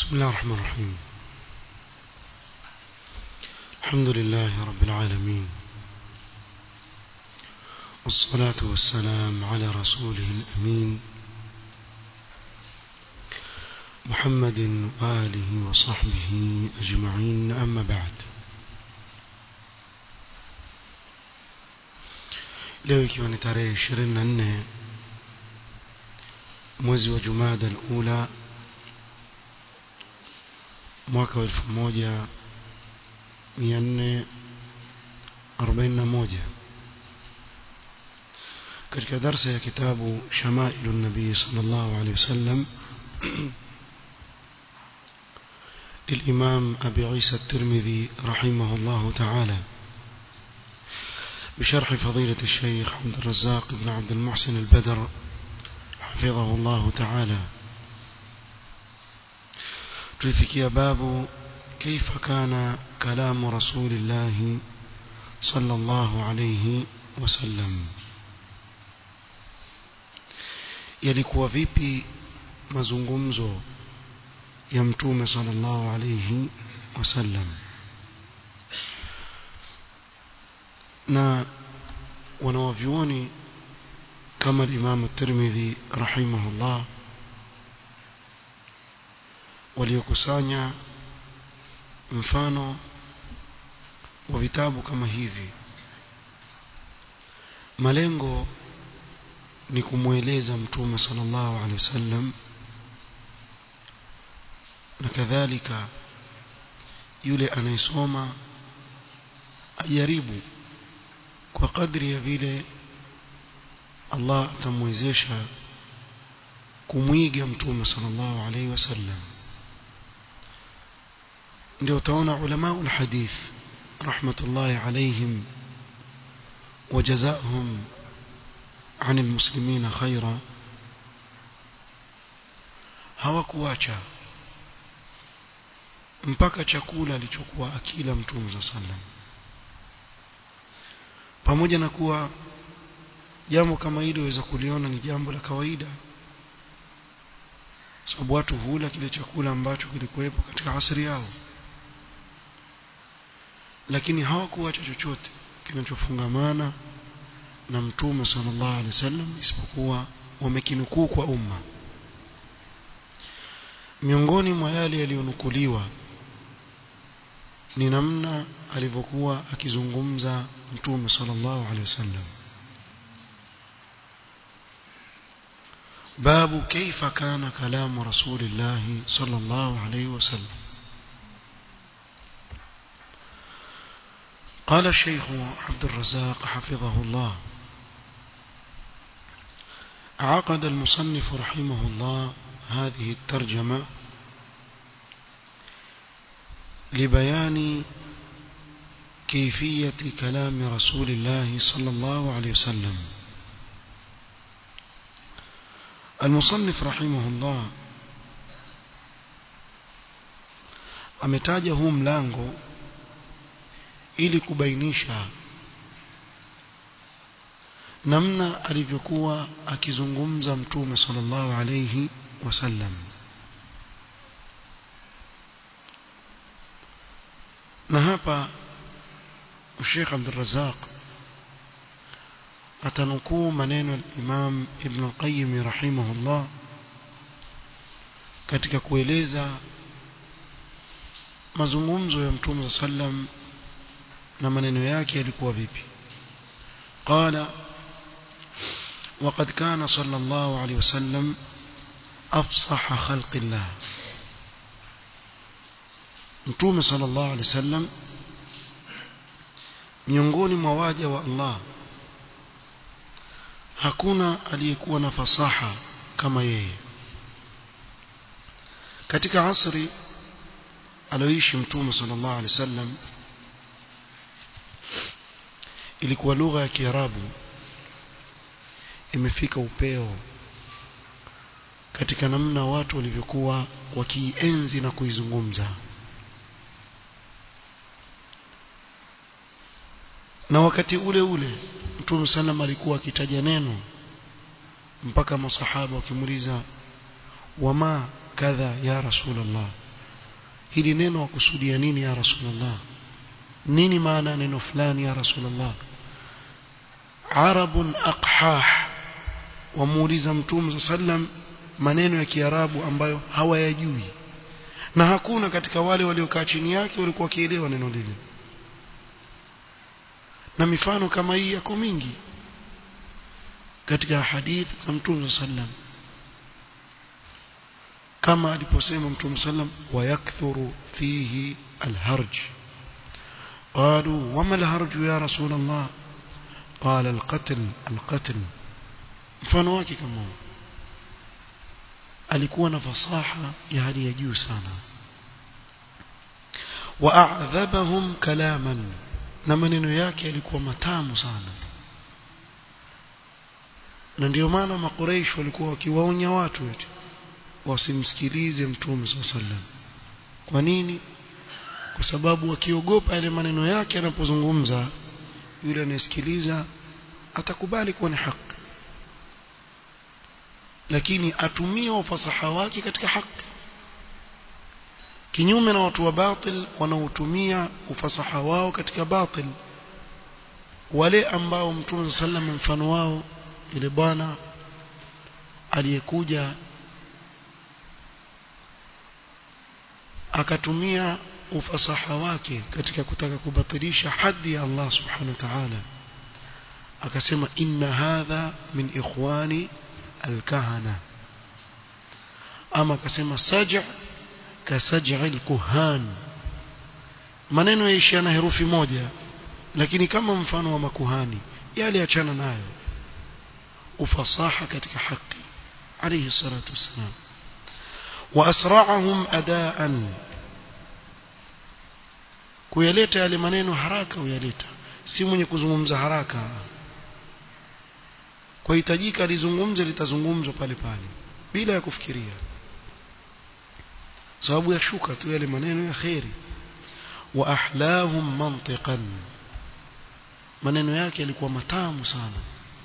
بسم الله الرحمن الرحيم الحمد لله رب العالمين والصلاة والسلام على رسوله الأمين محمد وآله وصحبه أجمعين أما بعد leo ikiwa ni tarehe 24 mwezi wa Jumada al-Ula mwaka wa 1441 katika darsa ya kitabu Shamailu Nabii sallallahu alaihi wasallam للإمام أبي عيسى الترمذي رحمه الله تعالى بشرح فضيلة الشيخ عبد الرزاق بن عبد المحسن البدر حفظه الله تعالى تلفكي باب كيف كان كلام رسول الله صلى الله عليه وسلم yalikuwa vipi mazungumzo ya mtume sallallahu alayhi wasallam na wanawavyuoni kama Imam Tirmidhi rahimahullah waliokusanya mfano wa vitabu kama hivi malengo ni kumweleza mtume sallallahu alaihi wasallam na kadhalika yule anayesoma ajaribu kwa kadri ya vile Allah atamwezesha kumwiga mtume sallallahu alaihi wasallam ndio utaona ulama ulhadith rahmatullahi alaihim وجزاهم عن المسلمين خيرا hawakuacha mpaka chakula alichokuwa akila mtume sallallahu alaihi wasallam pamoja na kuwa jambo kama hilo waweza kuliona ni jambo la kawaida sababu watu hula kile chakula ambacho kilikuwepo katika asri yao lakini hawakuacha chochote kinachofungamana na mtume sallallahu alaihi wasallam isipokuwa wamekinukuu kwa umma miongoni mwa yale yaliyonukuliwa ni namna alivyokuwa akizungumza mtume sallallahu alaihi wasallam باب كيف كان كلام رسول الله صلى الله عليه وسلم قال الشيخ عبد الرزاق حفظه الله عقد المصنف رحمه الله هذه الترجمة لبيان كيفية كلام رسول الله صلى الله عليه وسلم المصنف رحمه الله ametaja huu mlango ili kubainisha namna alivyokuwa akizungumza mtume sallallahu alayhi wasallam na hapa Sheikh Abdul Razzaq atanukuu maneno ya Imam Ibn al-Qayyim rahimahullah katika kueleza mazungumzo ya Mtume sallam na maneno yake yalikuwa vipi qala وقد كان صلى الله عليه وسلم أفصح خلق الله Mtume sallallahu alaihi wasallam miongoni mwa waja wa Allah hakuna aliyekuwa na fasaha kama yeye katika asri aloishi mtume sallallahu alaihi wasallam ilikuwa lugha ya Kiarabu imefika upeo katika namna watu walivyokuwa wakienzi na kuizungumza na wakati ule ule Mtume sallam alikuwa akitaja neno mpaka masahaba wakimuuliza wama kadha ya rasulullah hili neno wakusudia nini ya rasulullah nini maana neno fulani ya rasulullah arabun aqhah wamuuliza mtume sallam maneno ya kiarabu ambayo hawayajui na hakuna katika wale waliokaa chini yake walikuwa wakielewa neno lile na mifano kama hii yako mingi katika hadith za mtume sallam kama aliposema mtume sallam wayakthuru fihi alharj قالوا وما الهرج يا رسول الله قال القتل القتل mfano wake kama alikuwa na fasaha ya hali ya juu sana waadhabahum kalaman na maneno yake yalikuwa matamu sana na ndio maana makureish walikuwa wakiwaonya watu eti wasimsikilize mtume saa sallam kwa nini kwa sababu wakiogopa yale maneno yake anapozungumza yule anayesikiliza atakubali kuwa ni haki lakini atumie ufasaha wake katika haki kinyume na watu wa batil wanaotumia ufasaha wao katika batil wale ambao mtume sallam mfano wao ile bwana aliyekuja akatumia ufasaha wake katika kutaka kubatilisha hadhi ya Allah subhanahu wa ta'ala akasema inna hadha min ikhwani alkahana ama akasema saj' ka saj'i alkuhan maneno yaishia na herufi moja lakini kama mfano wa makuhani yale achana nayo ufasaha katika haki alayhi salatu wassalam wa asra'ahum adaan kuyaleta yale maneno haraka uyaleta si mwenye kuzungumza haraka kwa hitajika alizungumze litazungumzwa pale pale bila ya kufikiria sababu ya shuka tu yale maneno ya khairi wa ahlahum mantiqan maneno yake yalikuwa matamu sana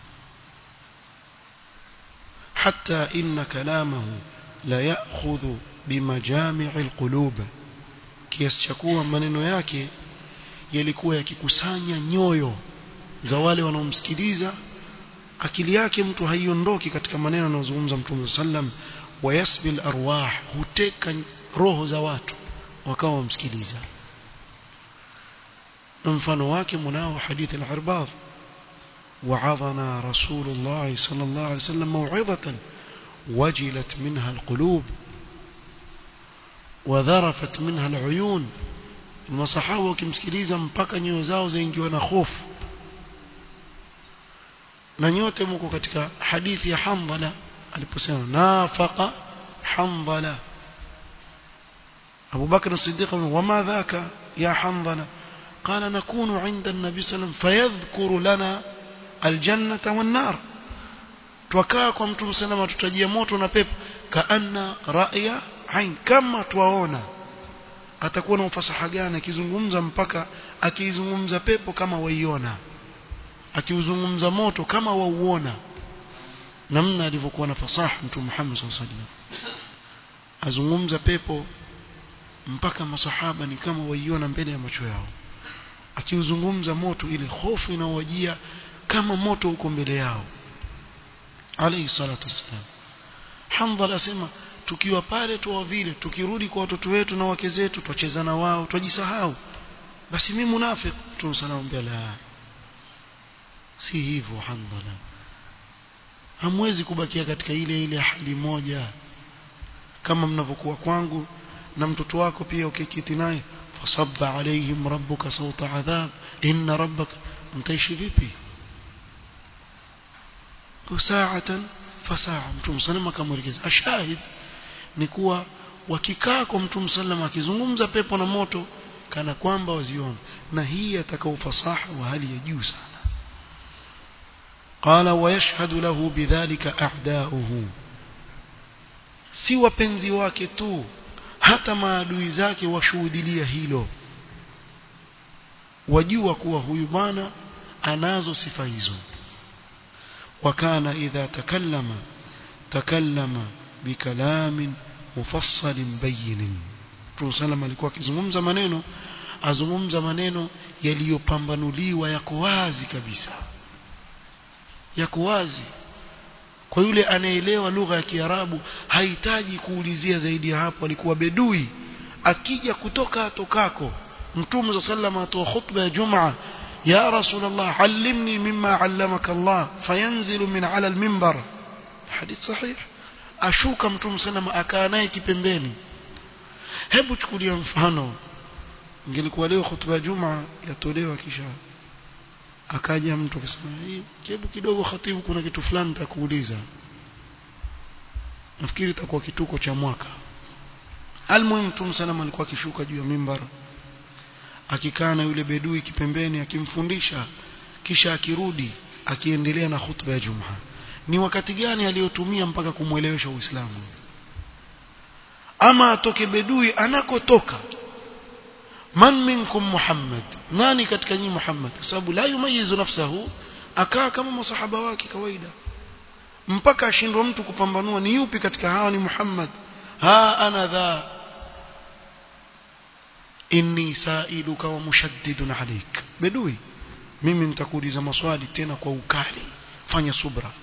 حتى إن كلامه لا يأخذ بمجامع القلوب kiasi cha kuwa maneno yake yalikuwa yakikusanya nyoyo za wale wanaomsikiliza akili yake mtu haiondoki katika maneno anayozungumza mtume sallam wayasbil arwah huteka roho za watu wakawa wamsikiliza na mfano wake mnao hadithi al-irbad وعظنا رسول الله صلى الله عليه وسلم موعظة وجلت منها القلوب وذرفت منها العيون المصحابة wakimsikiliza mpaka nyoyo zao zaingiwa na hofu na nyote mko katika hadithi ya Hamdala aliposema nafaqa Hamdala Abu Bakr as-Siddiq wama dhaka ya Hamdala قال نكون عند النبي صلى الله عليه وسلم فيذكر لنا الجنة والنار twakaa kwa mtume salama tutajia moto na pepo kaanna ra'ya ain kama twaona atakuwa na ufasaha gani akizungumza mpaka akizungumza pepo kama waiona akiuzungumza moto kama wauona namna alivyokuwa na fasaha mtume Muhammad sallallahu alaihi wasallam azungumza pepo mpaka masahaba ni kama waiona mbele ya macho yao akiuzungumza moto ile hofu inaowajia kama moto uko mbele yao alayhi salatu wassalam Hamdala asema tukiwa pale tu vile tukirudi kwa watoto wetu na wake zetu twacheza na wao twajisahau basi mimi munafiki tumsalamu bila si hivyo Hamdala hamwezi kubakia katika ile ile hali moja kama mnavyokuwa kwangu na mtoto wako pia ukikiti naye fasabba alaihim rabbuka sauta adhab inna rabbaka mtaishi vipi saatan fasaa mtume sallam akamwelekeza ashahid ni kuwa wakikaa kwa mtume sallam akizungumza pepo na moto kana kwamba waziona na hii atakao fasaha wa hali ya juu sana qala wayashhadu lahu bidhalika a'da'uhu si wapenzi wake tu hata maadui zake washuhudilia hilo wajua kuwa huyu bwana anazo sifa hizo وكان إذا تكلم تكلم بكلام مفصل بين Mtume sallam alikuwa akizungumza maneno azungumza maneno yaliyopambanuliwa yako wazi kabisa yako wazi kwa yule anayeelewa lugha ya Kiarabu hahitaji kuulizia zaidi ya hapo alikuwa bedui akija kutoka atokako Mtume sallam atoa khutba ya Jumaa يا رسول الله علمني مما علمك الله فينزل من على المنبر حديث صحيح ashuka mtume sana akaa naye kipembeni hebu chukulia mfano ingelikuwa leo hutuba juma yatolewa kisha akaja mtu akasema hii hebu kidogo khatibu kuna kitu fulani nitakuuliza nafikiri itakuwa kituko cha mwaka almuhimu mtume sana alikuwa akishuka juu ya mimbar akikaa na yule bedui kipembeni akimfundisha kisha akirudi akiendelea na hutuba ya Jumaa ni wakati gani aliyotumia mpaka kumwelewesha Uislamu ama atoke bedui anakotoka man minkum Muhammad nani katika nyinyi Muhammad kwa sababu la yumayizu nafsahu akaa kama masahaba wake kawaida mpaka ashindwa mtu kupambanua ni yupi katika hawa ni Muhammad ha ana dha inni sailuka wa mushaddidun alik bedui mimi nitakuuliza maswali tena kwa ukali fanya subra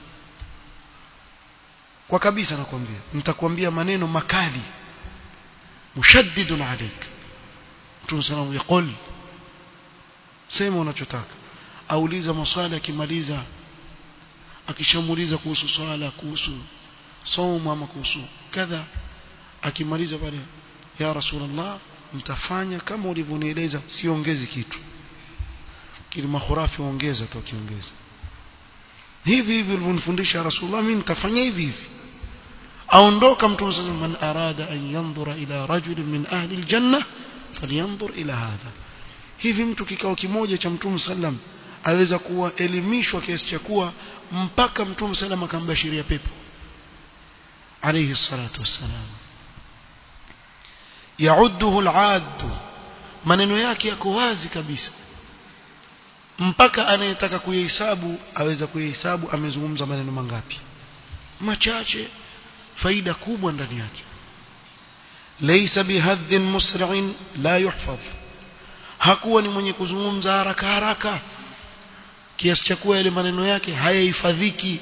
kwa kabisa nakwambia nitakwambia maneno makali mushaddidun alik Mtume sallallahu yaqul sema unachotaka auliza maswali akimaliza akishamuuliza kuhusu swala kuhusu somo ama kuhusu kadha akimaliza pale ya rasulullah mtafanya kama ulivyonieleza siongezi kitu kile mahurafi ongeza tu kiongeza hivi hivi ulivyonifundisha rasulullah mimi nitafanya hivi hivi aondoka mtume sasa man arada an yanzura ila rajulin min ahli aljanna falyanzur ila hadha hivi mtu kikao kimoja cha mtume sallam aweza kuwa elimishwa kiasi cha kuwa mpaka mtume sallam akambashiria pepo alayhi salatu wassalam yaudduhu al'ad maneno yake yako wazi kabisa mpaka anayetaka kuyahesabu aweza kuyahesabu amezungumza maneno mangapi machache faida kubwa ndani yake laysa bihadhin musri'in la yuhfaz hakuwa ni mwenye kuzungumza haraka haraka kiasi cha kuwa yale maneno yake hayahifadhiki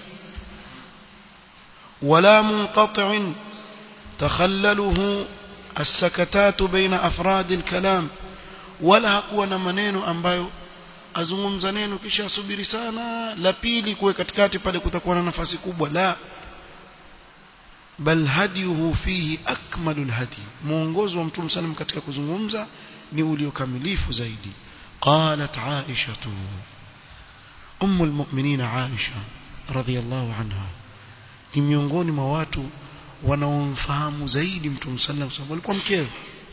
wala munqati'in takhallaluhu السكتات بين أفراد الكلام ولا hakuwa na maneno ambayo azungumza neno kisha asubiri sana la pili kuwe katikati pale kutakuwa na nafasi kubwa la bal hadiyuhu fihi akmalul hadi muongozo wa mtume sallam katika kuzungumza ni uliokamilifu zaidi qalat aisha ummu almu'minin aisha radhiyallahu anha ni miongoni mwa watu wanaomfahamu zaidi mtume sallam sababu alikuwa mkewe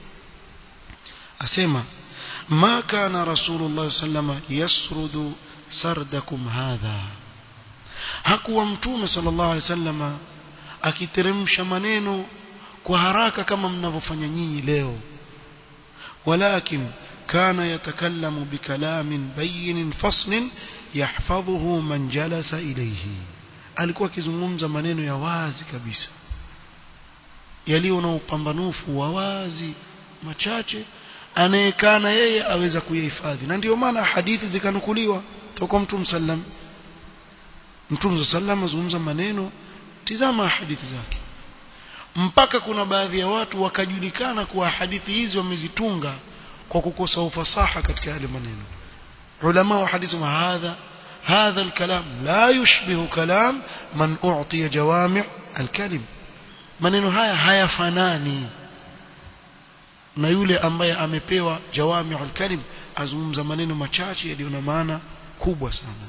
asema ما كان رسول الله صلى الله عليه وسلم يسرد سردكم هذا hakuwa mtume sallallahu alaihi wasallam akiteremsha maneno kwa haraka kama mnavyofanya nyinyi leo walakin kana yatakallamu bikalamin bayyin fasl yahfadhuhu man jalasa ilayhi alikuwa akizungumza maneno ya wazi kabisa yaliyo na upambanufu wa wazi machache anayekana yeye aweza kuyahifadhi na ndio maana hadithi zikanukuliwa toka mtume sallam mtume sallam azungumza maneno tizama hadithi zake mpaka kuna baadhi ya watu wakajulikana kuwa hadithi hizi wamezitunga kwa kukosa ufasaha katika yale maneno ulama wa hadithi wa hadha هذا الكلام لا يشبه كلام من أعطي جوامع الكلم maneno haya hayafanani na yule ambaye amepewa jawami'ul kalim azungumza maneno machache yaliyo na maana kubwa sana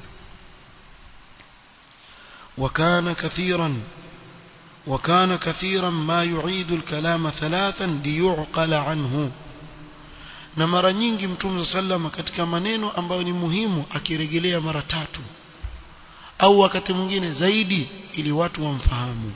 وكان كثيرا وكان كثيرا ما يعيد الكلام ثلاثا ليعقل عنه na mara nyingi mtume sallama katika maneno ambayo ni muhimu akirejelea mara tatu au wakati mwingine zaidi ili watu wamfahamu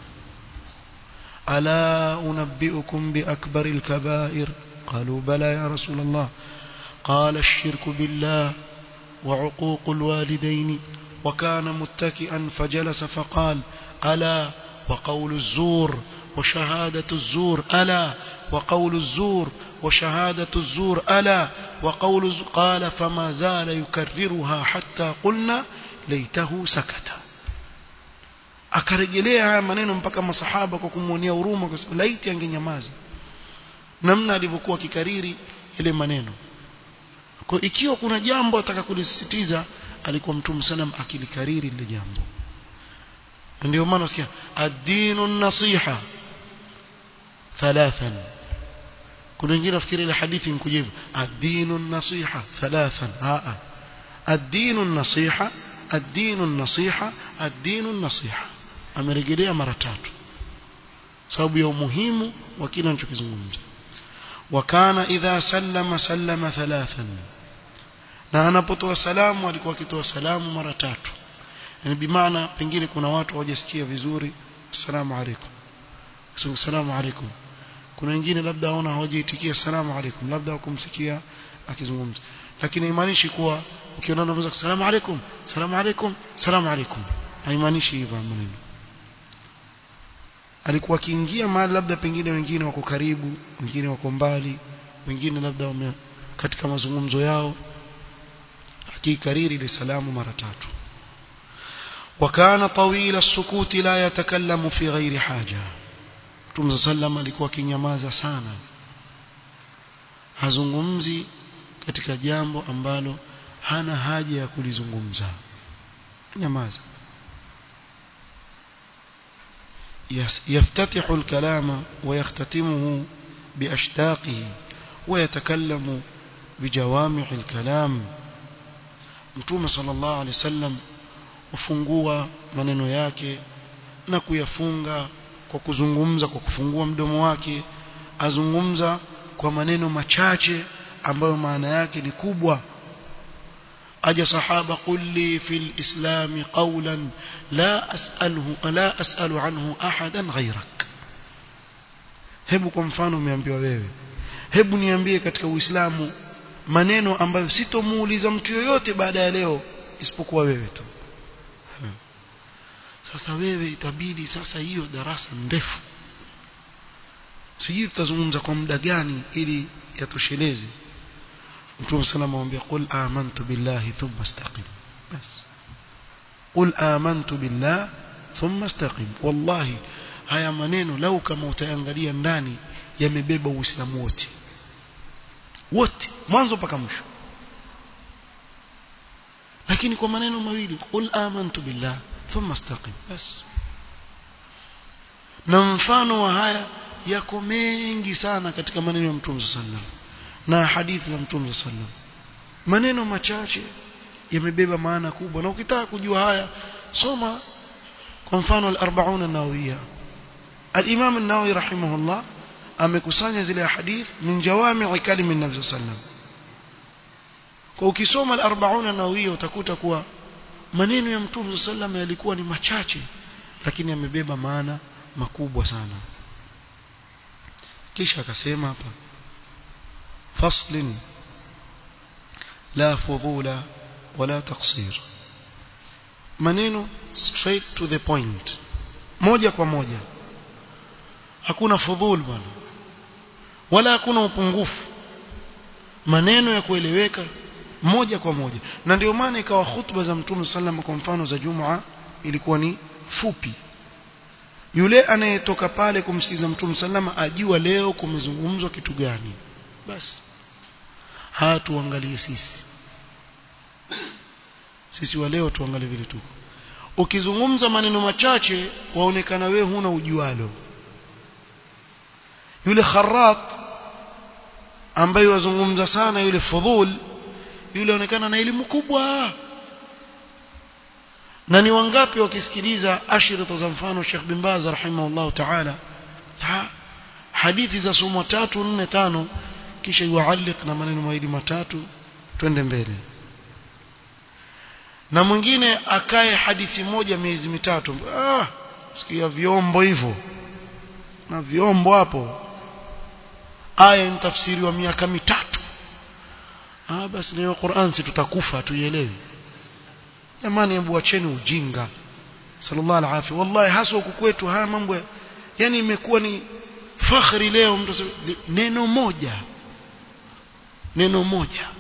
ألا أنبئكم بأكبر الكبائر قالوا بلى يا رسول الله قال الشرك بالله وعقوق الوالدين وكان متكئا فجلس فقال ألا وقول الزور وشهادة الزور ألا وقول الزور وشهادة الزور ألا وقول الزور قال فما زال يكررها حتى قلنا ليته سكت akarejelea haya maneno mpaka masahaba kwa kumwonea huruma kwa sababu laiti angenyamaza namna alivyokuwa akikariri ile maneno kwa ikiwa kuna jambo ataka kulisisitiza alikuwa mtume sallam akilikariri lile jambo ndio maana usikia ad-dinu nasiha thalathan kuna wengine nafikiri ile hadithi inkuja hivyo ad-dinu nasiha thalathan a ad-dinu nasiha ad-dinu nasiha ad-dinu nasiha amerejelea mara tatu sababu ya umuhimu wa kile anachokizungumza wakana idha sallama sallama thalathan na anapotoa salamu alikuwa akitoa salamu mara tatu yani bimaana pengine kuna watu hawajasikia vizuri assalamu alaikum sio assalamu alaikum kuna wengine labda waona hawajaitikia assalamu alaikum labda wakumsikia akizungumza lakini haimaanishi kuwa ukiona unaweza assalamu alaikum assalamu alaikum assalamu alaikum haimaanishi hivyo maneno alikuwa akiingia mahali labda pengine wengine wako karibu wengine wako mbali wengine labda wame katika mazungumzo yao akikariri ile salamu mara tatu وكان طويل السكوت لا يتكلم في غير حاجة Mtume sallam alikuwa kinyamaza sana hazungumzi katika jambo ambalo hana haja ya kulizungumza nyamaza يفتتح الكلام ويختتمه بأشتاقه ويتكلم بجوامع الكلام Mtume sallallahu alaihi wasallam ufungua maneno yake na kuyafunga kwa kuzungumza kwa kufungua mdomo wake azungumza kwa maneno machache ambayo maana yake ni kubwa aja sahaba kulli fil islam qawlan la as'aluhu la as'alu anhu ahadan ghayrak hebu kwa mfano umeambiwa wewe hebu niambie katika uislamu maneno ambayo sitomuuliza mtu yoyote baada ya leo isipokuwa wewe tu sasa wewe itabidi sasa hiyo darasa ndefu sijui tutazungumza kwa muda gani ili yatosheleze Mtume sallallahu alayhi wasallam qul amantu billahi thumma istaqim bas qul amantu billah thumma istaqim wallahi haya maneno lau kama utaangalia ndani yamebeba uislamu wote wote mwanzo mpaka mwisho lakini kwa maneno mawili qul amantu billah thumma istaqim bas na mfano wa haya yako mengi sana katika maneno ya Mtume sallam na hadithi za Mtume sallam maneno machache yamebeba maana kubwa na ukitaka kujua haya soma kwa mfano al-40 an-nawawiyya al-Imam an-Nawawi rahimahullah amekusanya zile hadith min jawami' kalimi an-nabi sallam kwa ukisoma al-40 an-nawawiyya utakuta kuwa maneno ya Mtume sallam yalikuwa ni machache lakini yamebeba maana makubwa sana kisha akasema hapa faslin la fudula wala taqsir maneno straight to the point moja kwa moja hakuna fudhul bwana wala hakuna upungufu maneno ya kueleweka moja kwa moja na ndio maana ikawa hutuba za mtume sallam kwa mfano za Jumaa ilikuwa ni fupi yule anayetoka pale kumsikiza mtume sallama ajua leo kumezungumzwa kitu gani basi haya tuangalie sisi sisi wa leo tuangalie vile tuko ukizungumza maneno machache waonekana wewe huna ujualo yule kharat ambaye wazungumza sana yule fudhul yule aonekana na elimu kubwa na ni wangapi wakisikiliza ashirata za mfano Sheikh bin Baz rahimahullah ta'ala hadithi za somo tatu nne tano kisha yualliq na maneno mawili matatu twende mbele na mwingine akae hadithi moja miezi mitatu ah sikia vyombo hivyo na vyombo hapo aya ni tafsiri wa miaka mitatu ah basi leo Qur'an si tutakufa tuielewi jamani hebu wacheni ujinga sallallahu alaihi wallahi hasa huku kwetu haya mambo yani imekuwa ni fakhri leo mtu asema, neno moja neno moja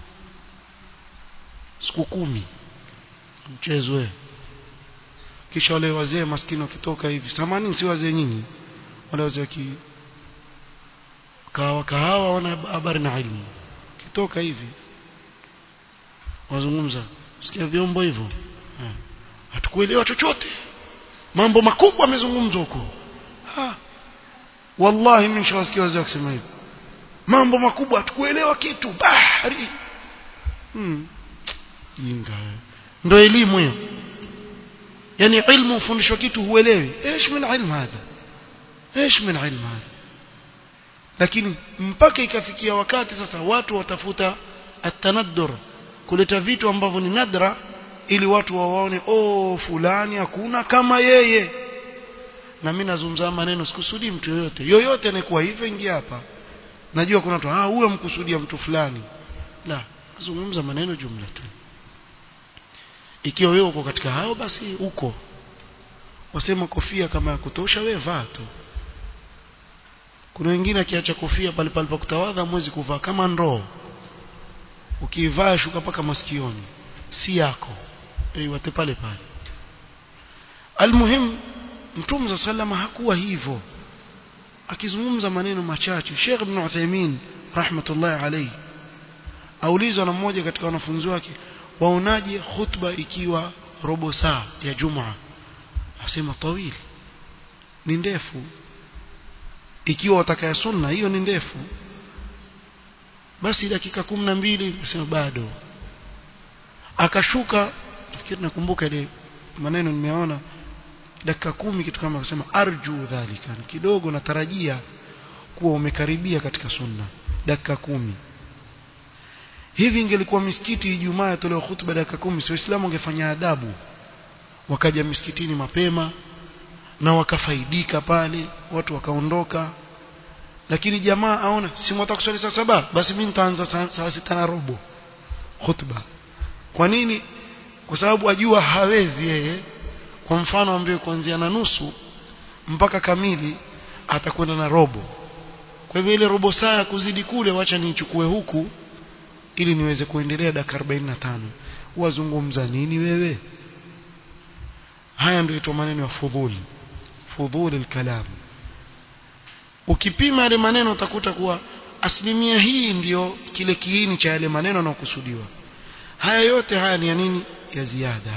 siku kumi mchezo wewe kisha wale wazee maskini wakitoka hivi samani si wazee nyinyi wale wazee ki kahawa kahawa wana habari na ilmu kitoka hivi wazungumza sikia vyombo hivyo eh. hatukuelewa chochote mambo makubwa yamezungumzwa huko ha wallahi mimi nishawasikia wazee wakisema hivyo mambo makubwa hatukuelewa kitu bahari hmm. jinga ndio elimu hiyo yani ilmu ufundishwa kitu huelewi ايش من علم هذا ايش من علم هذا lakini mpaka ikafikia wakati sasa watu watafuta atanaddur kuleta vitu ambavyo ni nadra ili watu wawaone oh fulani hakuna kama yeye na mimi nazungumza maneno sikusudi mtu yoyote yoyote anayekuwa hivyo ingia hapa najua kuna watu ah huyo mkusudia mtu fulani la nazungumza maneno jumla tu ikiwa wewe uko katika hao basi uko wasema kofia kama ya kutosha wewe vaa tu kuna wengine akiacha kofia pale pale pa kutawadha mwezi kuvaa kama ndoo ukivaa shuka paka masikioni si yako eh wate pale pale almuhim mtume za salama hakuwa hivyo akizungumza maneno machache Sheikh Ibn Uthaymeen rahmatullahi alayhi aulizwa na mmoja katika wanafunzi wake waonaje khutba ikiwa robo saa ya Jumaa asema tawili ni ndefu ikiwa watakaya sunna hiyo ni ndefu basi dakika kumi na mbili asema bado akashuka nafikiri nakumbuka ile maneno nimeona dakika kumi kitu kama akasema arju dhalika kidogo natarajia kuwa umekaribia katika sunna dakika kumi hivi ingelikuwa misikiti Ijumaa yatolewa hutuba dakika kumi si waislamu wangefanya adabu wakaja misikitini mapema na wakafaidika pale watu wakaondoka lakini jamaa aona si mwata kusali saa saba basi mimi nitaanza saa sita na robo hutuba kwa nini kwa sababu ajua hawezi yeye kwa mfano ambaye kuanzia na nusu mpaka kamili atakwenda na robo kwa hivyo ile robo saa ya kuzidi kule wacha nichukue huku ili niweze kuendelea dakika 45 wazungumza nini wewe haya ndio itwa maneno ya fudhuli fudhuli alkalam ukipima yale maneno utakuta kuwa asilimia hii ndiyo kile kiini cha yale maneno yanayokusudiwa haya yote haya ni ya nini ya ziada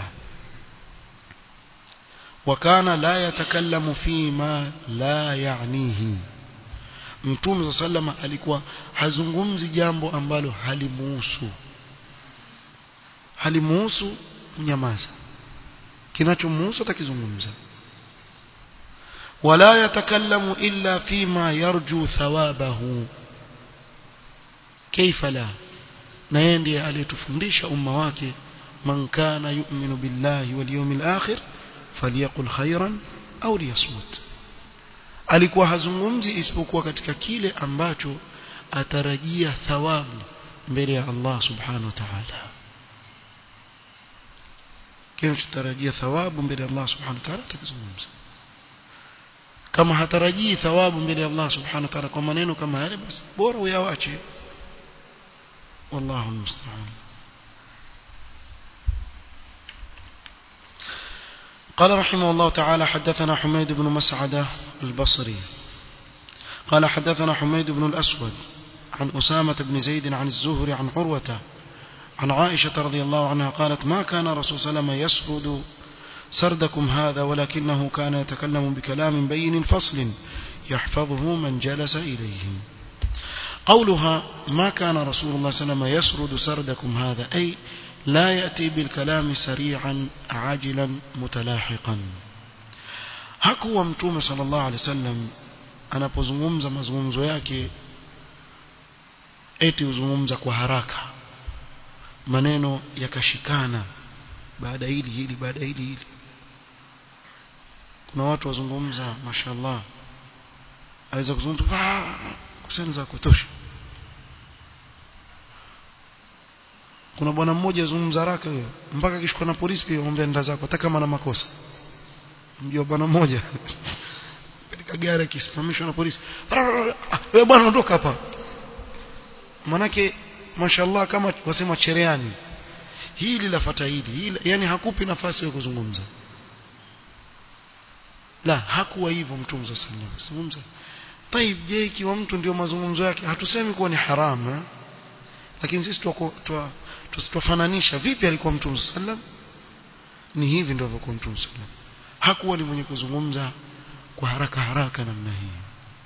wakana la yatakallamu fima la yanihi mtume sallama alikuwa hazungumzi jambo ambalo halimuhusu halimuhusu mnyamaza kinachomuhusu atakizungumza wala yatakallamu illa fima yarju thawabahu kaifa la na yeye ndiye aliyetufundisha umma wake man kana yu'minu billahi wal yawmil akhir falyaqul khairan au liyasmut alikuwa hazungumzi isipokuwa katika kile ambacho atarajia thawabu mbele ya Allah subhanahu wa ta'ala kile tutarajia thawabu mbele ya Allah subhanahu wa ta'ala atakizungumza kama hatarajii thawabu mbele ya Allah subhanahu wa ta'ala kwa maneno kama yale basi bora uyawache wallahu musta'an قال رحمه الله تعالى حدثنا حميد بن مسعدة البصري قال حدثنا حميد بن الأسود عن أسامة بن زيد عن الزهري عن عروة عن عائشة رضي الله عنها قالت ما كان رسول صلى الله عليه وسلم يسرد سردكم هذا ولكنه كان يتكلم بكلام بين فصل يحفظه من جلس إليه قولها ما كان رسول الله صلى الله عليه وسلم يسرد سردكم هذا أي لا يأتي بالكلام سريعا عاجلا متلاحقا hakuwa mtume sallallahu alaihi wasallam anapozungumza mazungumzo yake eti huzungumza kwa haraka maneno yakashikana baada hili hili baada hili hili kuna watu wazungumza mashallah aweza kuzungumza kusenza kutosha kuna bwana mmoja azungumza haraka huyo mpaka kishikwa na polisi pia ombe nda zako hata kama na makosa mjua bwana mmoja katika mpaka gari ikisimamishwa na polisi wewe bwana ondoka hapa manake mashallah kama wasema chereani hili lafata hili hili yani hakupi nafasi ya kuzungumza la hakuwa hivyo mtume sallallahu alaihi wasallam zungumza طيب je ikiwa mtu ndio mazungumzo yake hatusemi kuwa ni haramu lakini sisi tusitofananisha vipi alikuwa mtume sallam ni hivi ndio alikuwa mtume sallam hakuwa ni mwenye kuzungumza kwa haraka haraka namna hii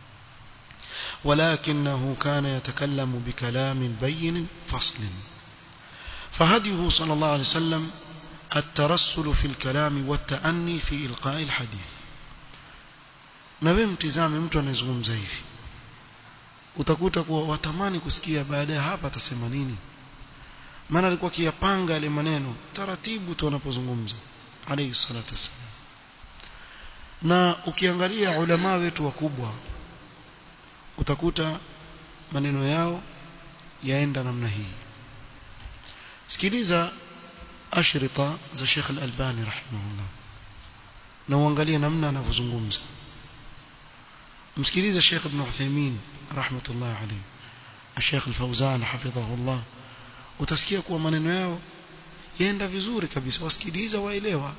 ولكنه كان يتكلم بكلام بين فصل فهديه صلى الله عليه وسلم الترسل في الكلام والتأني في إلقاء الحديث na wewe mtizame mtu anayezungumza hivi utakuta kuwa watamani kusikia baada ya hapa atasema nini maana alikuwa akiyapanga yale maneno taratibu tu anapozungumza alayhi salatu wasallam na ukiangalia ulama wetu wakubwa utakuta maneno yao yaenda namna hii sikiliza ashrita za Sheikh Al-Albani rahimahullah na uangalie namna anavyozungumza msikilize Sheikh Ibn Uthaymeen rahmatullah alayhi Sheikh Al-Fawzan hafidhahullah utasikia kuwa maneno yao yaenda vizuri kabisa wasikiliza waelewa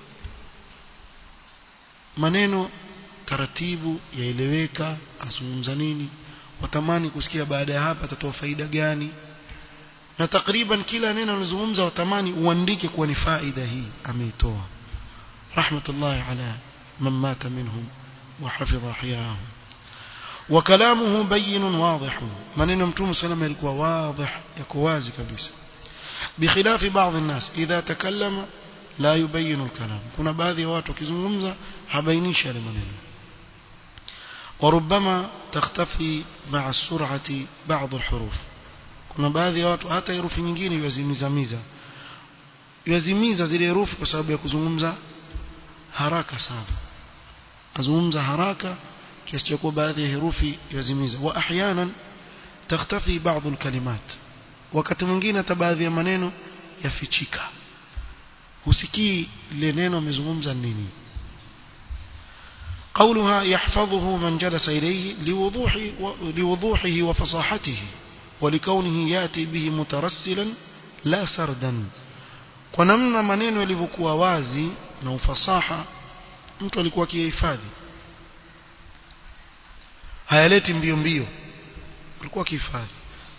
maneno taratibu yaeleweka azungumza nini watamani kusikia baada ya hapa atatoa faida gani na takriban kila neno anazungumza watamani uandike kuwa ni faida hii ameitoa rahmatullahi ala man mata minhum wa hafidha ahyahum وكلامه بين واضح maneno mtume sallam yalikuwa واضح yako wazi kabisa بخلاف بعض الناس إذا تكلم لا يبين الكلام kuna baadhi ya watu wakizungumza habainishi yale maneno وربما تختفي مع السرعة بعض الحروف kuna baadhi ya watu hata herufi nyingine yazimizamiza yazimiza zile herufi kwa sababu ya kuzungumza haraka sana azungumza haraka kiasi cha kuwa baadhi ya herufi yazimiza wa ahyanan takhtafi baadhi alkalimat wakati mwingine hata baadhi ya maneno yafichika husikii lile neno amezungumza nini قولها يحفظه من جلس إليه لوضوح لوضوحه وفصاحته ولكونه يأتي به مترسلا لا سردا kwa namna maneno yalivyokuwa wazi na ufasaha mtu alikuwa akihifadhi hayaleti mbio mbio alikuwa akihifadhi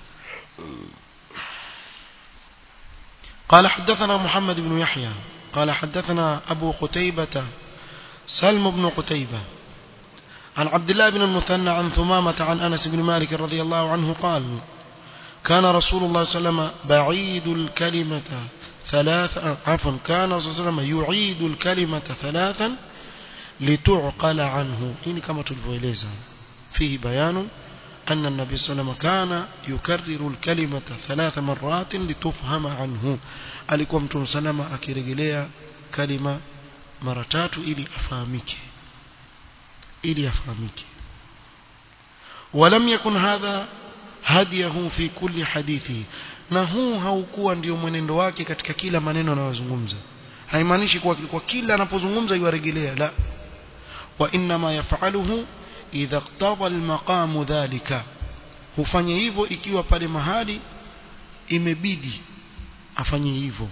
قال حدثنا محمد بن يحيى قال حدثنا أبو قتيبة سلم بن قتيبة عن عبد الله بن المثنى عن ثمامة عن أنس بن مالك رضي الله عنه قال كان رسول الله صلى الله عليه وسلم بعيد الكلمة ثلاثا عفوا كان رسول الله صلى الله عليه وسلم يعيد الكلمة ثلاثا لتعقل عنه إن كما تلفويليزا فيه بيان أن النبي صلى الله عليه وسلم كان يكرر الكلمة ثلاث مرات لتفهم عنه alikuwa mtume salama akirejelea kalima mara tatu ili afahamike ili afahamike ولم يكن هذا هديه في كل حديثه na huu haukuwa ndio mwenendo wake katika kila maneno anayozungumza haimaanishi kuwa kwa kila anapozungumza yuarejelea la wa inma yafaluhu idha iqtada almaqam dhalika hufanya hivyo ikiwa pale mahali imebidi afanye hivyo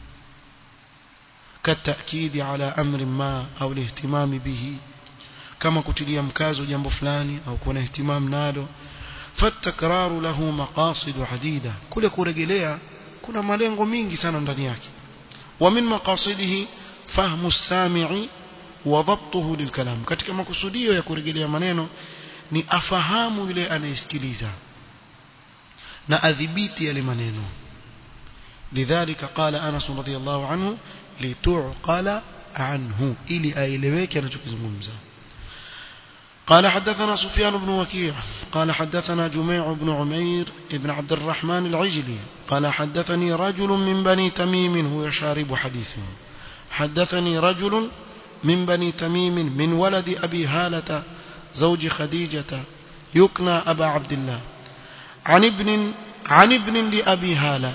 كالتأكيد على أمر ما أو الاهتمام به كما كتلي مكاز جنب فلاني أو كون اهتمام ناله فالتكرار له مقاصد عديدة كل كورجليا كنا malengo mingi sana ndani yake ومن مقاصده فهم السامع وضبطه للكلام katika makusudio ya kurejelea maneno ni afahamu yule anayesikiliza na adhibiti yale maneno لذلك قال أنس رضي الله عنه لتعقل عنه إلي أيلويك نتكزممزا قال حدثنا سفيان بن وكيع قال حدثنا جميع بن عمير بن عبد الرحمن العجلي قال حدثني رجل من بني تميم هو شارب حديثه حدثني رجل من بني تميم من ولد أبي هالة زوج خديجة يكنى أبا عبد الله عن ابن عن ابن لأبي هالة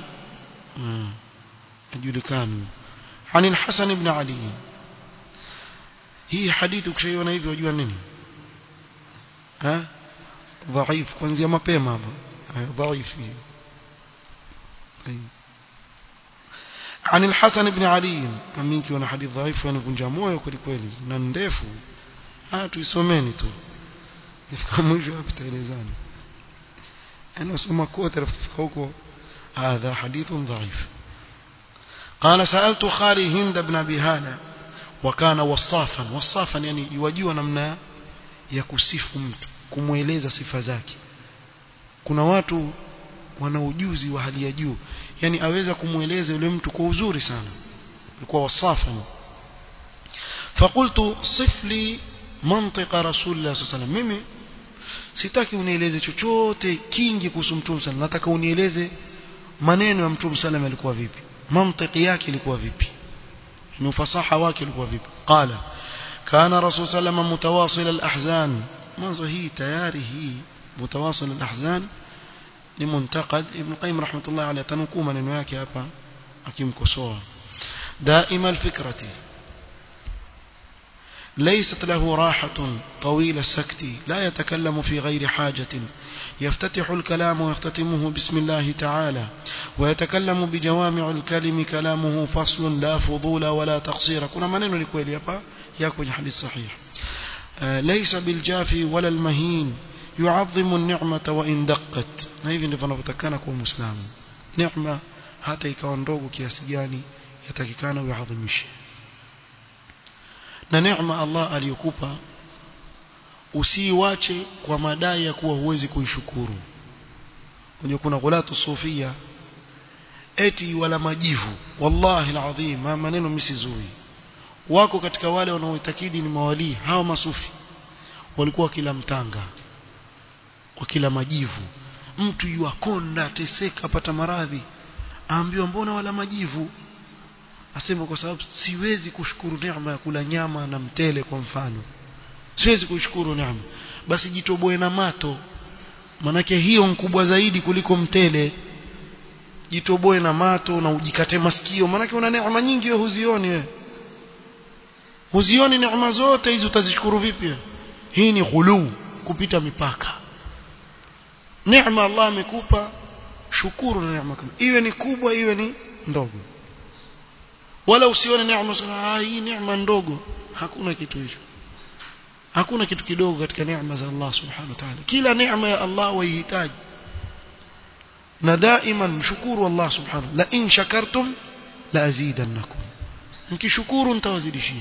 أجلكان عن الحسن بن علي هي حديث كشيء hivyo wajua nini ha dhaif kuanzia mapema hapo dhaifu عن الحسن بن علي منك وانا حديث ضعيف وانا كنجا moyo kweli kweli na ndefu ah tuisomeni tu ifika mwisho hapo tutaelezana انا اسمع kote rafika huko هذا حديث ضعيف قال سألت خالي هند بن أبي هالة وكان وصافا وصافا يعني يواجهوا namna ya kusifu mtu kumweleza sifa zake kuna watu wana ujuzi wa hali ya juu yani aweza kumweleza yule mtu kwa uzuri sana alikuwa wasafa فقلت صف لي منطق رسول الله صلى الله عليه وسلم mimi sitaki unieleze chochote kingi kuhusu mtume sana nataka unieleze maneno ya mtume sallam yalikuwa vipi mantiki yake ilikuwa vipi ni ufasaha wake ulikuwa vipi qala kana rasul sallam mutawasil al-ahzan mwanzo hii tayari hii mutawasil al-ahzan ni muntakad ibn qayyim rahmatullah alayhi tanukuu maneno yake hapa akimkosoa daima alfikrati ليست له راحة طويل السكت لا يتكلم في غير حاجة يفتتح الكلام ويختتمه بسم الله تعالى ويتكلم بجوامع الكلم كلامه فصل لا فضول ولا تقصير كنا منين لكويل يبا يكون حديث صحيح ليس بالجافي ولا المهين يعظم النعمة وإن دقت na hivi ndivyo anavyotakana kuwa muislamu neema hata ikawa ndogo kiasi gani yatakikana uadhimishe na neema Allah aliyokupa usiiwache kwa madai ya kuwa huwezi kuishukuru unajua kuna ghulatu sufia eti wala majivu wallahi alazim maneno misizui wako katika wale wanaoitakidi ni mawalii hawa masufi walikuwa kila mtanga kwa kila majivu mtu yuakonda teseka apata maradhi aambiwa mbona wala majivu asema kwa sababu siwezi kushukuru neema ya kula nyama na mtele kwa mfano siwezi kushukuru neema basi jitoboe na mato manake hiyo mkubwa zaidi kuliko mtele jitoboe na mato na ujikate masikio manake una neema nyingi wewe huzioni wewe huzioni neema zote hizi utazishukuru vipi hii ni ghuluu kupita mipaka neema Allah amekupa shukuru na neema kama iwe ni kubwa iwe ni ndogo wala usione neema sana ah hii neema ndogo hakuna kitu hicho hakuna kitu kidogo katika neema za Allah subhanahu wa ta'ala kila neema ya Allah waihitaji na daima mshukuru Allah subhanahu la in shakartum la azidannakum mkishukuru nitawazidishia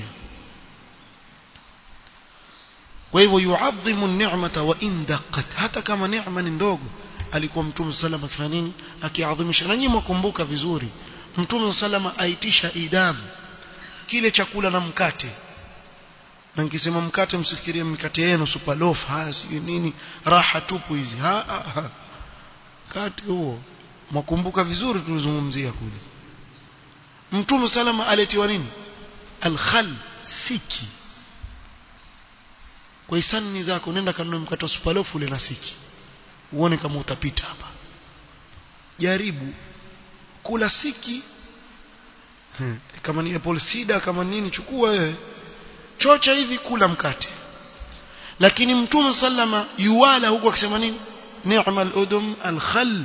kwa hivyo yuadhimu ni'mata wa in daqqat hata kama neema ni ndogo alikuwa mtume sallam akifanya nini akiadhimisha na nyinyi mkumbuka vizuri mtume sallam aitisha idam kile chakula na mkate na nikisema mkate msifikirie mkate yenu super loaf haya si nini raha tupu hizi ha, ha, ha. mkate huo mwakumbuka vizuri tulizungumzia kule mtume salama aletiwa nini alkhal siki kwa hisani zako nenda kanunue mkate wa super loaf ule na siki uone kama utapita hapa jaribu kula siki hmm. kama ni apple cider kama nini chukua wewe chocha hivi kula mkate lakini mtume sallama yuwala huko akisema nini ni'ma al-udum al-khal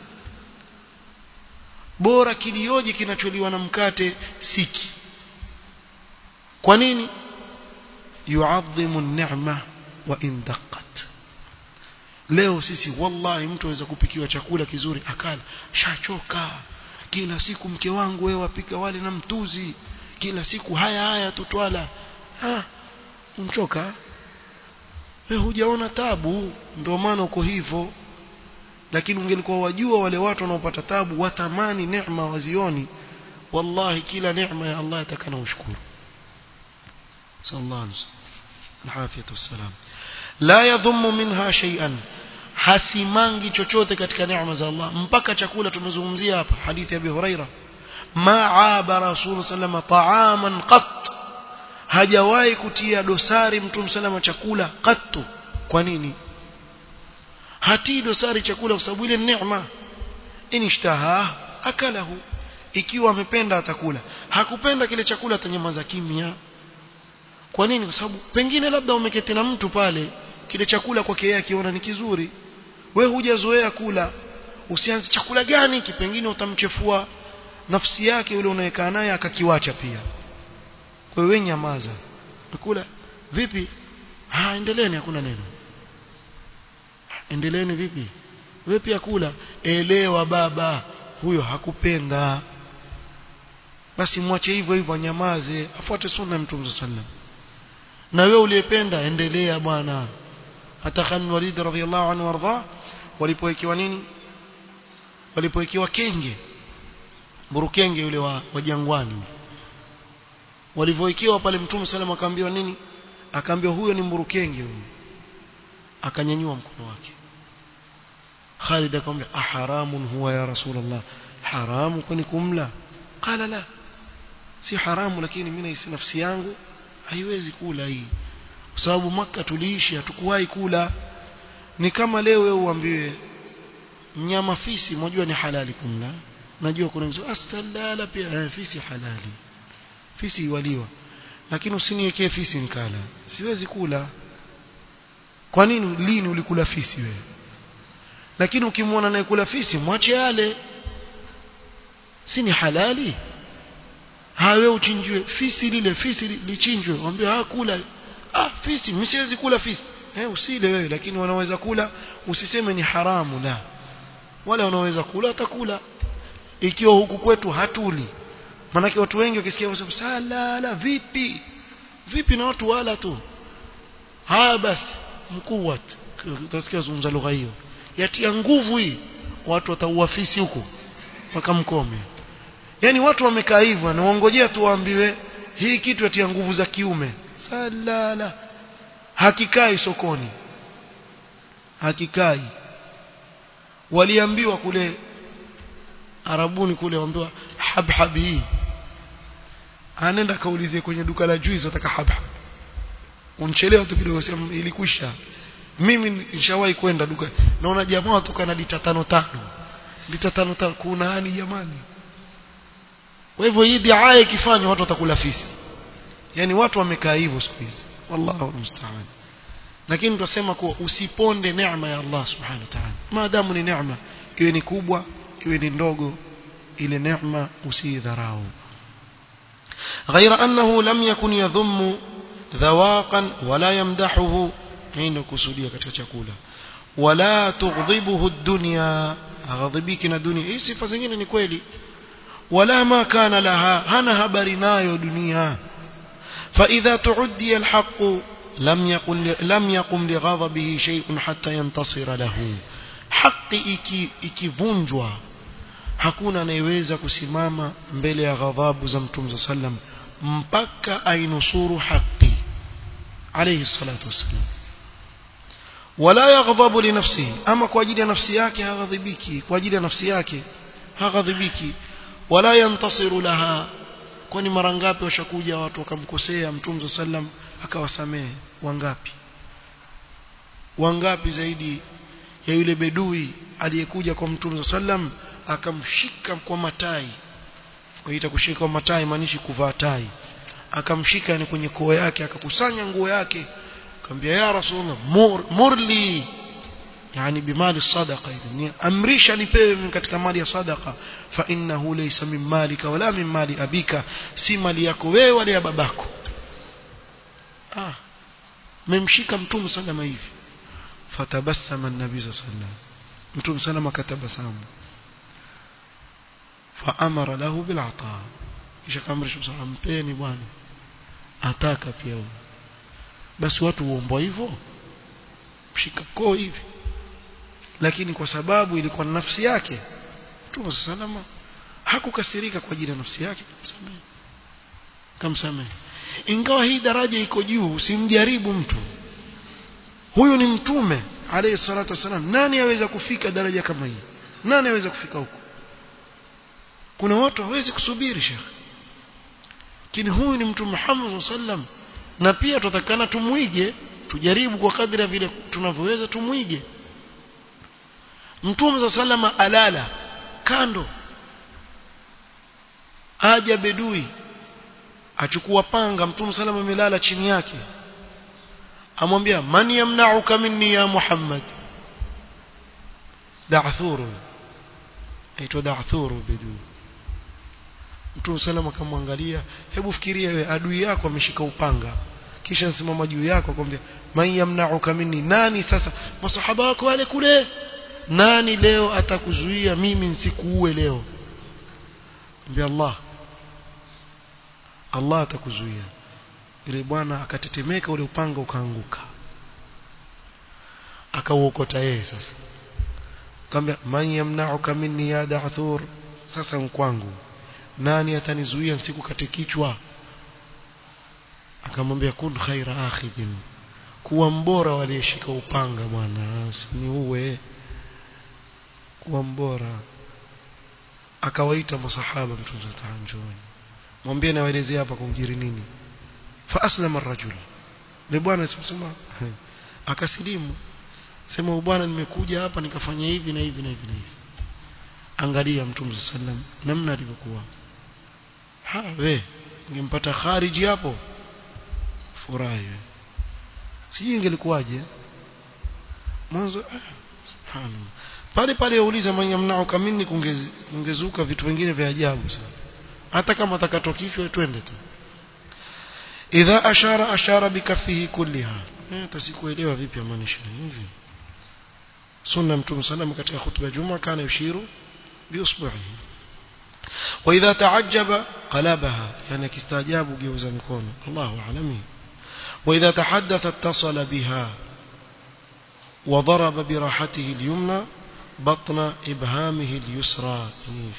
bora kilioje kinacholiwa na mkate siki kwa nini yuadhimu an-ni'ma wa in daqqat leo sisi wallahi mtu aweza kupikiwa chakula kizuri akala shachoka kila siku mke wangu wewe wapika wale na mtuzi kila siku haya haya tutwala ah umchoka wewe hujaona tabu ndio maana uko hivyo lakini ungelikuwa wajua wale watu wanaopata tabu watamani neema wazioni wallahi kila neema ya Allah atakana ushukuru sallallahu alaihi wasallam wassalam la yadhummu minha shay'an hasimangi chochote katika neema za Allah mpaka chakula tumezungumzia hapa hadithi ya Abi Huraira ma aaba rasul sallama ta'aman qat hajawahi kutia dosari mtume sallama chakula qattu kwa nini hatii dosari chakula kwa sababu ile neema inishtaha akalahu ikiwa amependa atakula hakupenda kile chakula atanyamaza kimya kwa nini kwa sababu pengine labda umeketi na mtu pale kile chakula kwake yeye akiona ni kizuri wewe hujazoea kula usianze chakula gani kipengine utamchefua nafsi yake yule unayekaa naye akakiwacha pia kwa hiyo nyamaza kula vipi ah endeleeni hakuna neno endeleeni vipi wewe pia kula elewa baba huyo hakupenda basi mwache hivyo hivyo anyamaze afuate sunna ya mtume sallam na wewe uliyependa endelea bwana hata Khalid Walid radhiyallahu anhu warda walipowekewa nini walipowekewa kenge burukenge yule wa, wa jangwani walivyowekewa pale mtume sallam akaambiwa nini akaambiwa huyo ni mburukenge huyo akanyanyua mkono wake Khalid akamwambia aharamun huwa ya rasulullah haramu kwani kumla qala la si haramu lakini mimi nahisi nafsi yangu haiwezi kula hii kwa sababu maka tuliishi hatukuwahi kula ni kama leo wewe uambiwe mnyama fisi mjua ni halali kumla najua kuna mtu asalala pia eh, fisi halali fisi iwaliwa lakini usiniwekee fisi nikala siwezi kula kwa nini lini ulikula fisi wewe lakini ukimwona naye kula fisi mwache yale si ni halali hawe uchinjwe fisi lile fisi lichinjwe waambie ah kula ah fisi mimi siwezi kula fisi eh usile wewe lakini wanaweza kula usiseme ni haramu la wale wanaweza kula atakula ikiwa huku kwetu hatuli manake watu wengi wakisikia wasema sala la vipi vipi na watu wala tu haya basi mkuu utasikia zungumza lugha hiyo yatia nguvu hii watu wataua fisi huko wakamkome yani watu wamekaa hivyo naongojea tu waambiwe hii kitu yatia nguvu za kiume salala hakikai sokoni hakikai waliambiwa kule arabuni kule waambiwa habhab hii anaenda kaulizie kwenye duka la juice wataka habhab unchelewa tu kidogo sema ilikwisha mimi nishawahi kwenda duka naona jamaa watoka na lita tano tano lita tano tano kuna hani jamani kwa hivyo hii diaa ikifanywa watu watakula fisi yani watu wamekaa hivyo siku hizi wallahu musta'an lakini tunasema kuwa usiponde neema ya Allah subhanahu wa ta'ala maadamu ni neema iwe ni kubwa iwe ni ndogo ile neema usidharau غير أنه لم يكن يذم ذواقا ولا يمدحه حين كسوديا katika chakula wala tughdhibuhu ad-dunya aghadhibiki na dunia hii sifa zingine ni kweli wala ma kana laha hana habari nayo dunia فإذا تعدي الحق لم يقم لم يقم لغضبه شيء حتى ينتصر له حق ikivunjwa hakuna anayeweza kusimama mbele ya ghadhabu za mtume sallam mpaka ainusuru haki alayhi salatu wassalam wala yaghdhabu li nafsihi ama kwa ajili ya nafsi yake haghadhibiki kwa ajili ya nafsi yake haghadhibiki wala yantasiru laha kwani mara ngapi washakuja watu wakamkosea mtume sallam akawasamehe wangapi wangapi zaidi ya yule bedui aliyekuja kwa mtume sallam akamshika kwa matai waita kushika kwa matai maanishi kuvaa tai akamshika ni kwenye koo yake akakusanya nguo yake akamwambia ya rasulullah mur, murli yani bimali sadaqa ni amrisha nipewe katika mali ya sadaqa fa innahu laysa min malika wala min mali abika si mali yako wewe wala ya babako ah memshika mtume sallama hivi fatabassama an-nabii sallallahu mtume sallama katabasamu faamara lahu bil ata kisha kamrisha sallam mpeni bwana ataka pia huyo basi watu huombwa hivyo mshika koo hivi lakini kwa sababu ilikuwa na nafsi yake Mtume salama hakukasirika kwa ajili ya nafsi yake kumsamehe kamsamehe ingawa hii daraja iko juu usimjaribu mtu huyu ni mtume alayhi salatu wasalam nani aweza kufika daraja kama hii nani aweza kufika huko kuna watu hawezi kusubiri shekh lakini huyu ni mtume Muhammad sallam na pia tutakana tumwige tujaribu kwa kadri ya vile tunavyoweza tumwige mtume sallama alala kando aja bedui achukua panga mtume salama amelala chini yake amwambia man yamna'uka minni ya Muhammad da'thur aitwa da'thur bidu Mtume sallam akamwangalia hebu fikiria wewe adui yako ameshika upanga kisha simama juu yako akwambia man yamna'uka minni nani sasa masahaba wako wale kule nani leo atakuzuia mimi nisikuue leo ambia Allah Allah atakuzuia yule bwana akatetemeka ule upanga ukaanguka akauokota yeye sasa akamwambia man yamna'uka minni ya da'thur sasa nkwangu nani atanizuia nisikukate kichwa akamwambia kun khaira akhidin kuwa mbora waliyeshika upanga bwana usiniue kuwa mbora akawaita masahaba mtume taanjoni mwambie nawaelezea hapa kumjiri nini fa aslama ar-rajul ni bwana simsema akasilimu sema bwana nimekuja hapa nikafanya hivi na hivi na hivi na hivi angalia mtume sallam namna alivyokuwa ha we ungempata khariji hapo furahi sijui ingelikuwaje mwanzo ah, pale pale yauliza manyamnao kamini kungezuka vitu vingine vya ajabu sana hata kama atakatokishwa twende tu idha ashara ashara bikafihi kulliha eh tasikuelewa vipi amaanisha hivi sunna mtume sallam katika khutba juma kana yushiru biusbuhi واذا تعجب قلبها يعني كاستعجاب جوز مكونه الله اعلم واذا تحدث اتصل بها وضرب براحته اليمنى بطن ابهامه اليسرى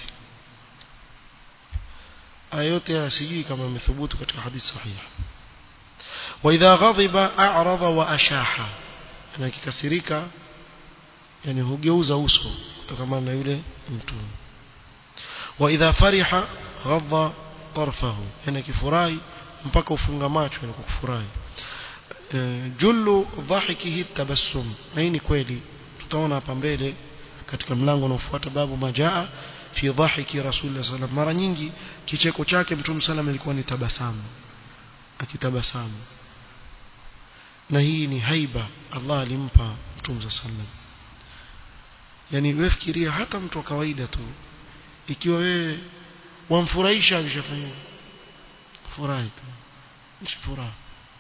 ايوتي سيجي كما مثبوت katika hadith sahih واذا غضب اعرض واشاح يعني kikasirika yani hugeuza uso kutokana na yule mtu واذا فرح غض طرفه يعني kifurahi mpaka ufunga macho yani kufurahi jullu dhahikihi tabassum na hii ni kweli tutaona hapa mbele katika mlango unaofuata babu majaa fi dhahiki rasulullah sallam mara nyingi kicheko chake mtume sallam ilikuwa ni tabasamu akitabasamu na hii ni haiba Allah alimpa mtume sallam yani wewe fikiria hata mtu wa kawaida tu ikiwa wewe wamfurahisha akishafanya furahi tu furaha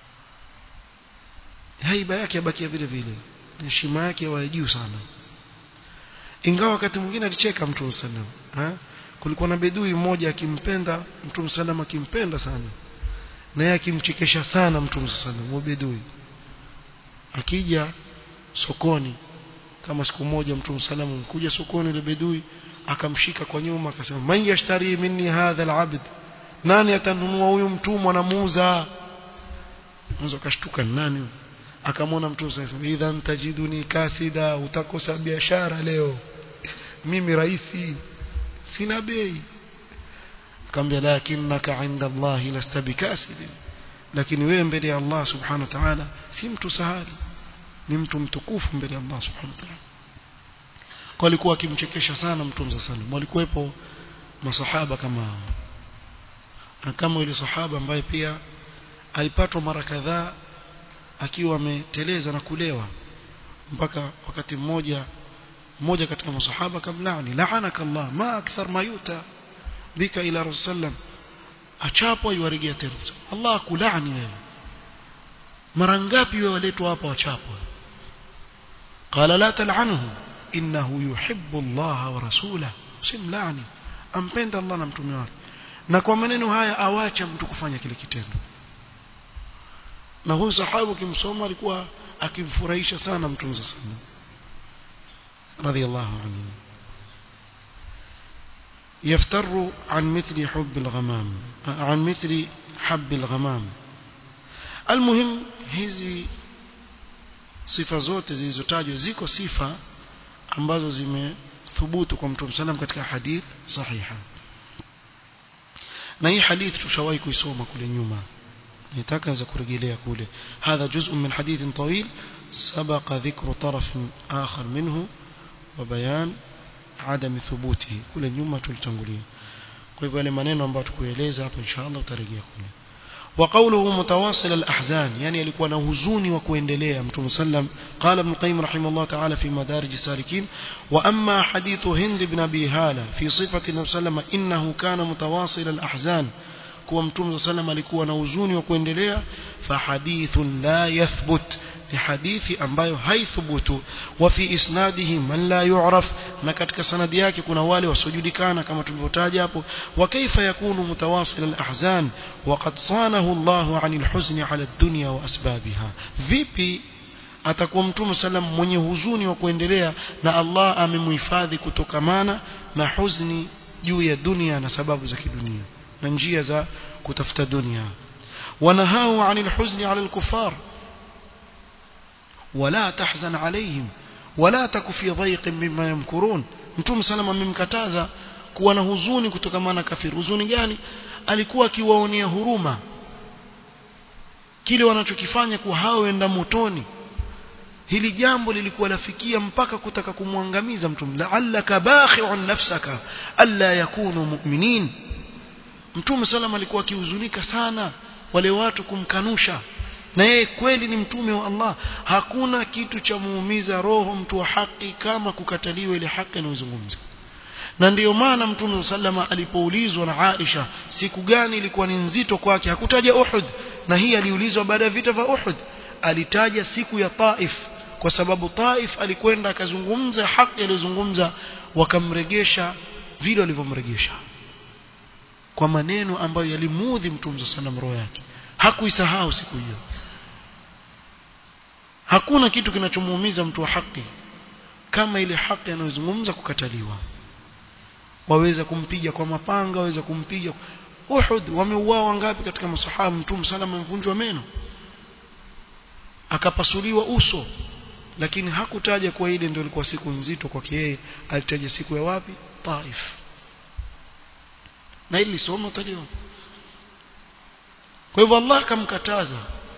haiba yake yabakia vile vile heshima yake ya juu sana ingawa wakati mwingine alicheka mtume sallam ha kulikuwa na bedui mmoja akimpenda mtume sallam akimpenda sana na yeye akimchekesha sana mtume sallam bedui akija sokoni kama siku moja mtume sallam kuja sokoni ile bedui akamshika kwa nyuma akasema man yashtari minni hadha alabd nani atanunua huyu mtumwa na muuza mwanzo akashtuka nani akamwona mtume sasa idhan tajiduni kasida utakosa biashara leo mimi raisi sina bei akamwambia lakinnaka inda Allah lasta bikasid lakini wewe mbele ya Allah subhanahu wa ta'ala si mtu sahali ni mtu mtukufu mbele ya Allah subhanahu wa ta'ala kwa alikuwa akimchekesha sana mtume sallallahu alaihi walikuwepo masahaba kama hao kama yule sahaba ambaye pia alipatwa mara kadhaa akiwa ameteleza na kulewa mpaka wakati mmoja mmoja katika masahaba kamlaani la'anaka Allah ma akthar ma yuta bika ila rasulullah achapwa yuarejea tena Allah akulaani wewe mara ngapi wewe waletwa hapa wachapwa qala la tal'anhu innahu yuhibbu Allah wa rasulahu simlaani ampenda Allah na mtume wake na kwa maneno haya awacha mtu kufanya kile kitendo na huyu sahaba kimsoma alikuwa akimfurahisha sana mtume sana radiyallahu anhu يفتر عن مثل حب الغمام عن مثل حب الغمام المهم hizi sifa zote zilizotajwa ziko sifa ambazo zimethubutu kwa mtume sallam katika hadith sahiha na hii hadith tushawahi kuisoma kule nyuma nitaka za kurejelea kule hadha juzء min hadith tawil sabaqa dhikru taraf akhar minhu wa bayan adam thubuti kule nyuma tulitangulia kwa hivyo yale maneno ambayo tukueleza hapo inshallah utarejea kule وقوله متواصل الأحزان يعني يلikuwa na huzuni wa kuendelea mtume sallam قال ابن القيم رحمه الله تعالى في مدارج السالكين وأما حديث هند بن أبي هالة في صفة النبي صلى الله عليه وسلم إنه كان متواصل الأحزان kuwa mtume sallam alikuwa na huzuni wa kuendelea fahadithun la yathbut ni hadithi ambayo haithubutu wa fi isnadihi man la yu'raf na katika sanadi yake kuna wale wasiojulikana kama tulivyotaja hapo wa kaifa yakunu mutawasil al-ahzan wa qad sanahu Allahu 'anil huzni 'ala ad-dunya wa asbabiha vipi atakuwa mtume sallam mwenye huzuni wa kuendelea na Allah amemhifadhi kutokamana na huzni juu ya dunia na sababu za kidunia na njia za kutafuta dunia wanahau anil huzni ala al-kuffar wala tahzan alayhim wala taku fi dhayqin mimma yamkurun mtume salama amemkataza kuwa na huzuni kutokana na kafiri huzuni gani alikuwa akiwaonea huruma kile wanachokifanya kuwa hao wenda motoni hili jambo lilikuwa lafikia mpaka kutaka kumwangamiza mtume la'allaka bakhi'un nafsaka alla yakunu mu'minin mtume sallam alikuwa akihuzunika sana wale watu kumkanusha na yeye kweli ni mtume wa Allah hakuna kitu cha muumiza roho mtu wa haki kama kukataliwa ile haki anayozungumza na ndiyo maana mtume sallama alipoulizwa na Aisha siku gani ilikuwa ni nzito kwake hakutaja Uhud na hii aliulizwa baada ya vita vya Uhud alitaja siku ya Taif kwa sababu Taif alikwenda akazungumza haki aliyozungumza wakamregesha vile walivyomregesha kwa maneno ambayo yalimuudhi mtume sallam roho yake hakuisahau siku hiyo hakuna kitu kinachomuumiza mtu wa haki kama ile haki anayozungumza kukataliwa waweza kumpiga kwa mapanga waweza kumpiga Uhud wameuawa ngapi katika masahaba mtume sallam amvunjwa meno akapasuliwa uso lakini hakutaja kwa ile ndio ilikuwa siku nzito kwake yeye alitaja siku ya wapi Taif na ili somo utaliona kwa hivyo Allah akamkataza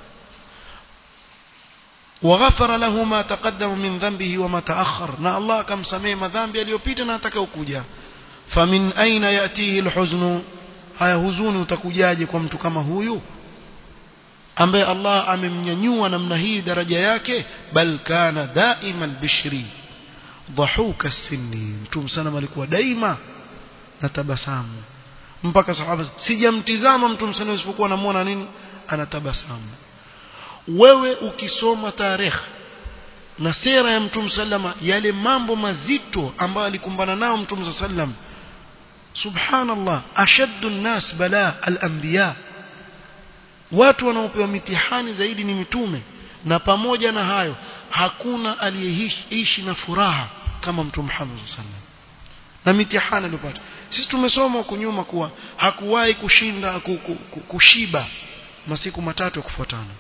وغفر له ما تقدم من ذنبه وما تأخر na Allah akamsamehe madhambi aliyopita na atakayokuja famin aina yatihi alhuzn haya huzuni utakujaje kwa mtu kama huyu ambaye Allah amemnyanyua namna hii daraja yake bal kana daima albishri dhahuka sinni mtume sana alikuwa daima na tabasamu mpaka sahaba sijamtizama mtume sana isipokuwa namuona nini anatabasamu wewe ukisoma tarehe na sera ya mtume sallama yale mambo mazito ambayo alikumbana nao mtume sallam subhanallah ashaddu nas bala al-anbiya watu wanaopewa mitihani zaidi ni mitume na pamoja na hayo hakuna aliyeishi na furaha kama mtume Muhammad sallam na mitihani aliyopata sisi tumesoma huko nyuma kuwa hakuwahi kushinda kushiba masiku matatu ya kufuatana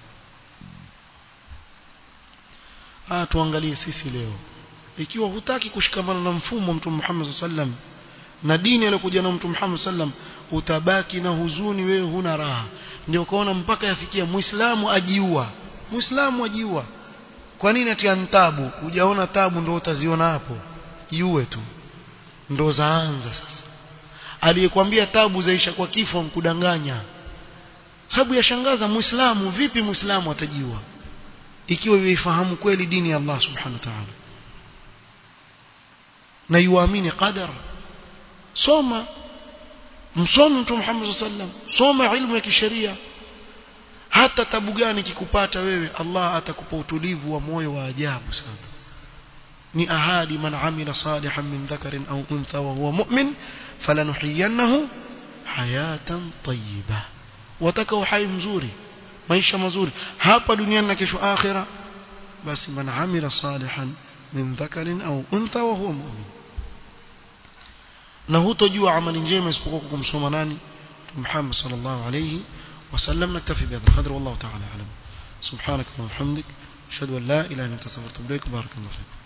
ah tuangalie sisi leo ikiwa hutaki kushikamana na mfumo wa mtume Muhammad sallam na dini aliyokuja na mtume Muhammad sallam utabaki na huzuni wewe huna raha ndio ukaona mpaka yafikia muislamu ajiua muislamu ajiua kwa nini atia tabu hujaona tabu ndio utaziona hapo jiue tu ndo zaanza sasa aliyekwambia tabu zaisha kwa kifo mkudanganya sababu yashangaza muislamu vipi muislamu atajiua ikiwa yuifahamu kweli dini ya Allah subhanahu wa ta'ala na yuamini qadar soma msome mtume Muhammad sallam soma ilmu ya kisheria hata tabu gani kikupata wewe Allah atakupa utulivu wa moyo wa ajabu sana ni ahadi man amila salihan min dhakarin au untha wa huwa mu'min falanuhiyannahu hayatan tayyiba wataka uhai mzuri maisha mazuri hapa duniani na kesho akhira basi man amila salihan min dhakarin au untha wa huwa mu'min na hutojua amali njema isipokuwa kumsoma nani Muhammad sallallahu alayhi وسلم نكتفي بهذا القدر والله تعالى أعلم سبحانك اللهم وبحمدك أشهد أن لا إله إلا أنت استغفرك وأتوب إليك بارك الله فيكم